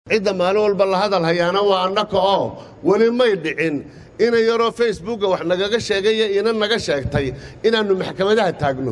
cidda maalin walba la hadal hayaana waa annaka oo weli may dhicin ina yaroo facebooka wax nagaga sheegaya ina naga sheegtay inaannu maxkamadaha taagno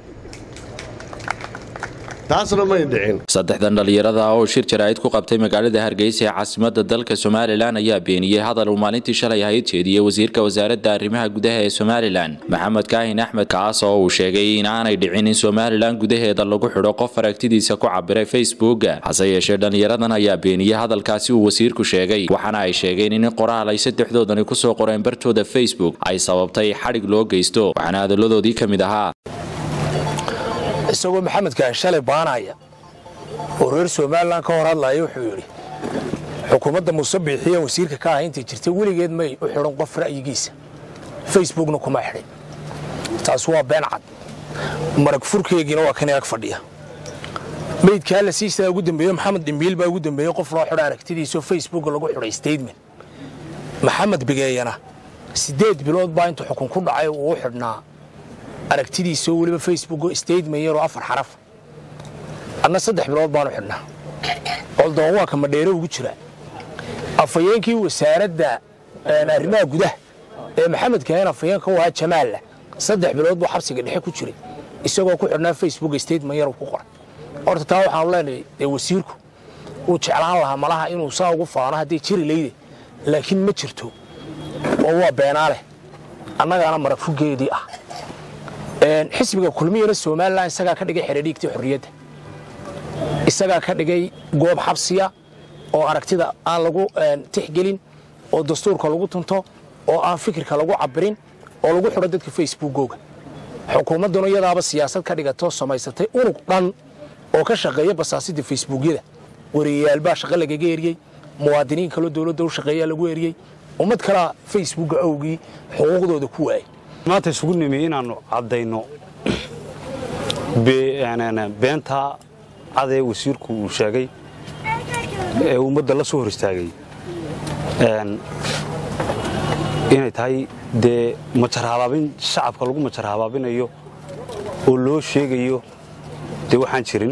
taasna may dhicin saddexdan dhallinyarada oo shir jaraa'id ku qabtay magaalada hargeysa ee caasimadda dalka somalilan ayaa beeniyey hadal uu maalintii shalay ahayd jeediyey wasiirka wasaaradda arrimaha gudaha ee somalilan maxamed kaahin axmed kaas oo uu sheegay in aanay dhicin in somalilan gudaheeda lagu xidho qof aragtidiisa ku cabiray facebooka hase yeeshee dhallinyaradan ayaa beeniyey hadalkaasi uu wasiirku sheegay waxaana ay sheegeen in qoraal ay saddexdoodani kusoo qoreen bartooda facebook ay sababtay xadhig loo geysto waxaana hadalladoodii ka mid ahaa isagoo maxamedkaa shalay baanaya oo reer somalilan ka hor hadlaya wuxuu yidhi xukuumadda muuse biixiya wasiirka ka ah intay jirtay weligeed may u xidhan qof ra'yigiisa facebookna kuma xidhin taas waa been cad marag furkeygiina waa kan ag fadhiya meydkaa la siisaa ugu dambeeye maxamed dhimbiil baa ugu dambeeyey qof loo xidho aragtidiisao facebooka lagu xidhay statement maxamed bigeeyana siddeed bilood baa intuu xukun ku dhacay uu u xidhnaa aragtidiisao weliba facebook statement yaroo afar xaraf adna saddex bilood baanu xidhnaa coldoon waa ka madheere ugu jira afhayeenkii wasaaradda arrimaha gudaha ee maxamed kahen afhayeenka u ahaa jamaalla saddex bilood buu xabsiga dhexe ku jiray isagoo ku xidhnaa facebook statement yar ku qoray horta taa waxaanu leenahay dee wasiirku uu jeclaan lahaa malaha inuu saa ugu faano hadday jiri leyde laakiin ma jirto oo waa beenaaleh annagaana marag fugeedii ah xisbiga kulmiyana somalilan isagaa ka dhigay xeradhiigtii xorriyadda isagaa ka dhigay goob xabsiya oo aragtida aan lagu tixgelin oo dastuurka lagu tunto oo aan fikirka lagu cabirin oo lagu xidho dadka facebookooga xukuumadduna iyadaaba siyaasad ka dhigato samaysatay unug dhan oo ka shaqeeya basaasidda facebookyada wariyayaal shaqo lagaga eriyey muwaadiniin kaloo dowladda u shaqeeyaa lagu eriyey ummad kalea facebooka awgii xuquuqdooda ku waayay maanta isugu nimi inaannu caddayno beentaa cadee wasiirku uu sheegay ee ummadda la soo hor istaagay inay tahay dee majar habaabin shacabka lagu majar habaabinayo oo loo sheegayo dee waxaan jirin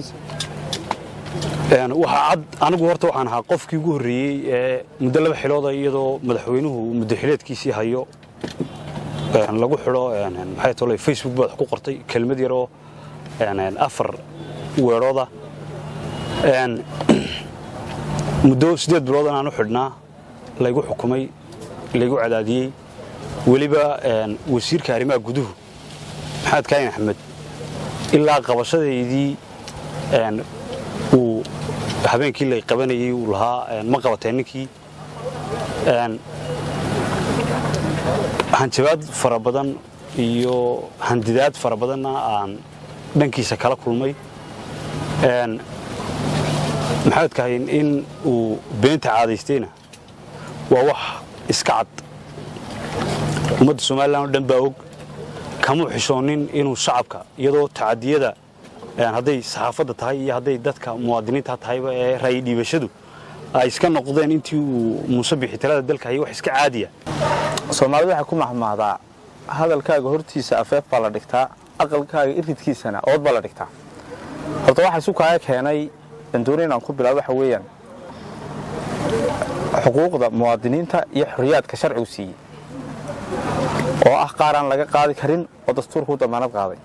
waxaa cad anigu horta waxaan ahaa qofkii ugu horreeyey ee muddo laba xilooda iyadoo madaxweynuhu muddo xileedkiisii hayo lagu xidho maxay tole facebook baad wax ku qortay kelmad yaroo afar weedhooda muddo siddeed bilood inaan u xidhnaa laygu xukumay laygu cadaadiyey weliba wasiirka arrimaha guduhu maxamed kaayin axmed ilaa qabashadaydii uu habeenkii lay qabanayey uu lahaa ma qabateen ninkii hanjabaad fara badan iyo handidaad fara badanna aan dhankiisa kala kulmay maxamed kahayn in uu beenta caadaystayna waa wax iska cad ummadda somalilan oo dhan baa og kamuu xishoonin inuu shacabka iyadoo tacadiyada hadday saxaafadda tahay iyo hadday dadka muwaadiniinta tahayba ee ra'yi dhiibashadu ay iska noqdeen intii uu muuse bixi talada dalka hayay wax iska caadiya soomaalida waxay ku mahmahdaa hadalkaaga hortiisa afeef baa la dhigtaa aqalkaaga iridkiisana ood baa la dhigtaa horta waxa isu kaaga keenay dandooni inaan ku bilaabo waxa weeyaan xuquuqda muwaadiniinta iyo xorriyaadka sharcigu siiyey oo ah qaar aan laga qaadi karin oo dastuurka u damaanad qaaday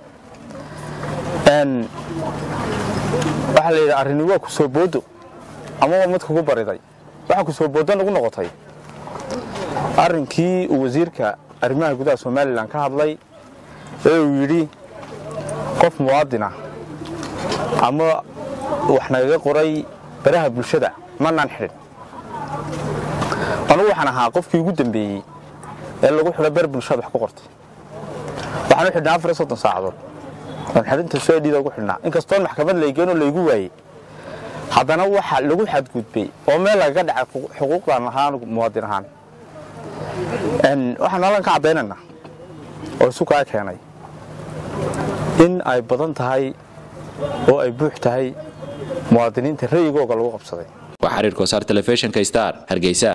waxaa la yidhi arrini waa ku soo boodo ama waa mid kugu bariday waxaa ku soo booddo nagu noqotay arrinkii uu wasiirka arrimaha gudaha somalilan ka hadlay ee uu yidhi qof muwaadin ah ama wax nagaga qoray baraha bulshada manaan xidhin anugu waxaan ahaa qofkii ugu dambeeyey ee lagu xidho bar bulshada wax ku qortay waxaan u xidhnaa afar iyo soddon saacadood aan xidhinta soedhida ugu xidhnaa inkastoon maxkamad laygeenoo laygu waayey haddana waxa lagu xadgudbay oo meel lagaga dhacay xuquuqdaan ahaa anugu muwaadin ahaan waxaan halkan ka caddaynaynaa oo isu kaa keenay in ay badan tahay oo ay buux tahay muwaadiniinta ra'yigooga lagu qabsaday waa xiriir kosaar telefishinka star hargeysa